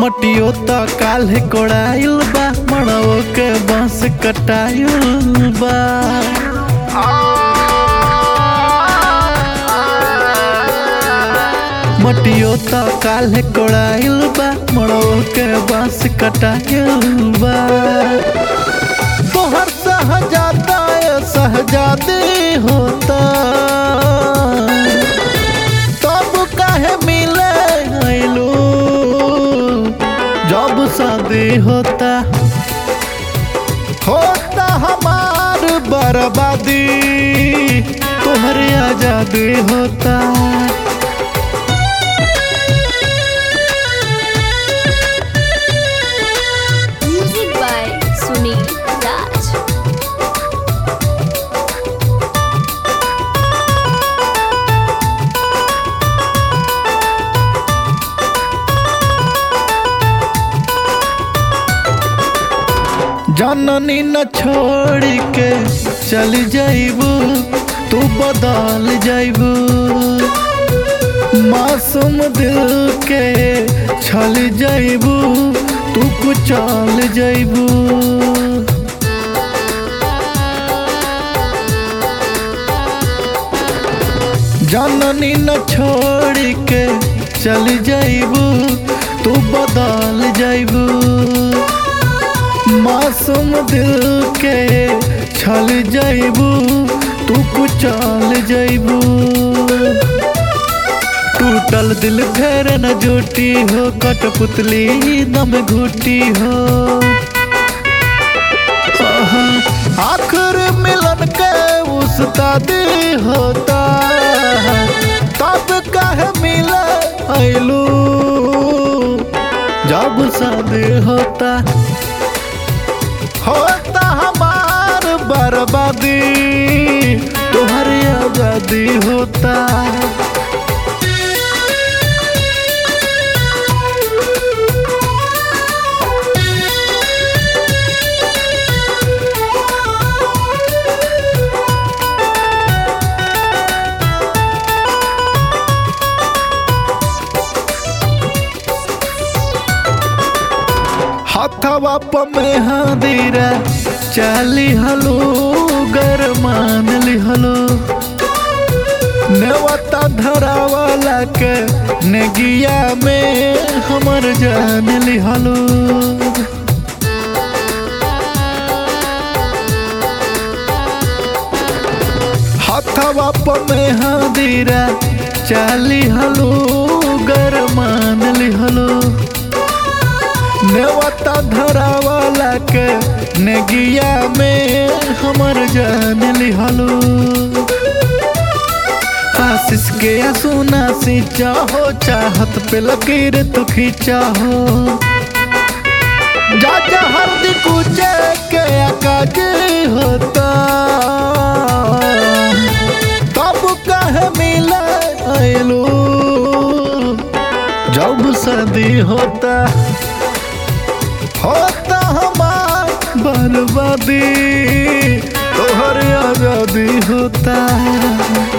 मटियो त काल्हे कोड़ाइल बा मड़ो के बांस कटाइल बा मटियो त काल्हे कोड़ाइल बा मड़ो के बांस कटाइल बा तोहर सहजादा सहजादी होता तब काहे मिले आइलू जब शादी होता होता हमार बर्बादी तोहरे आजादी होता Music by Sunil Raj. जननी न छोड़ के चल जाइबू तू बदल जाइबू मासूम दिल के छल जाइबू तू कुचल जाइबू जननी न छोड़ के चल जाइबू तू बदल जाइबू मासूम दिल के छल जाइबू तू कुचल जाइबू टूटल दिल फेर न जुटी हो कठपुतली दम घुटी हो आहा, आखिर मिलन के उस्तादी होता तब कहे मिले आइलू जब शादी होता होता हमार बर्बादी तुम्हारी आजादी होता हथवा में हादीरा चाली हलो गरमान लिहलो नेवता धरावाला के नेगिया में हमर जान लिहलो हथवा में हादीरा चाली हलो गरमान लिहलो नेवता धरावाला के नेगिया में हमर जान लिहलो आशीष के सुना सी चाहो चाहत पे लकीर तो खींचा हो जा जा हल्दी कुचे के अकाज होता तब कहे मिले आइलू जब शादी होता होता हमार बर्बादी तोहर आजादी होता